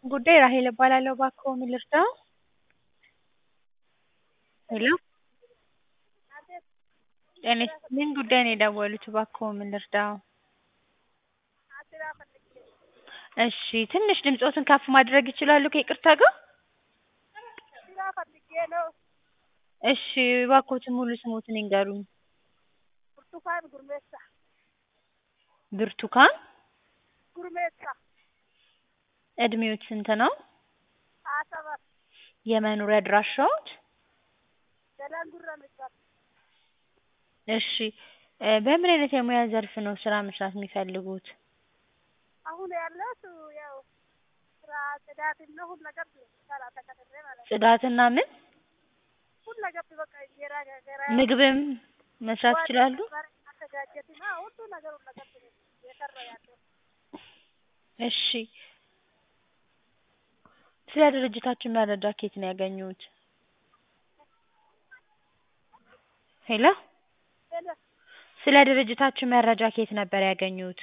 ጉዳይ ራሔል እባላለሁ። እባክዎ ምን ልርዳዎ? ሄሎ ጤና ይስጥልኝ ጉዳይ ነው የደወሉት እባክዎ ምን ልርዳዎ? እሺ ትንሽ ድምፅዎትን ከፍ ማድረግ ይችላሉ ከይቅርታ ጋር? ስራ ፈልጌ ነው። እሺ እባክዎትን ሙሉ ስምዎትን ይንገሩኝ? ብርቱካን ጉርሜሳ ብርቱካን ጉርሜሳ እድሜዎት ስንት ነው? ሀያ ሰባት የመኖሪያ አድራሻዎት? ገላንጉራ የሚባል እሺ በምን አይነት የሙያ ዘርፍ ነው ስራ መስራት የሚፈልጉት? አሁን ያለሁት ያው ስራ ጽዳትና ሁለገብ ስራ ተቀጥሬ ማለት ነው። ጽዳትና ምን? ሁለገብ በቃ እንጀራ ጋገራ ምግብም መስራት ይችላሉ? ማዘጋጀትና ሁሉ ነገር ሁለገብ ነው እየሰራሁ ያለሁት። እሺ ስለ ድርጅታችን መረጃ ከየት ነው ያገኙት? ሄሎ ሄሎ ስለ ድርጅታችን መረጃ ከየት ነበር ያገኙት?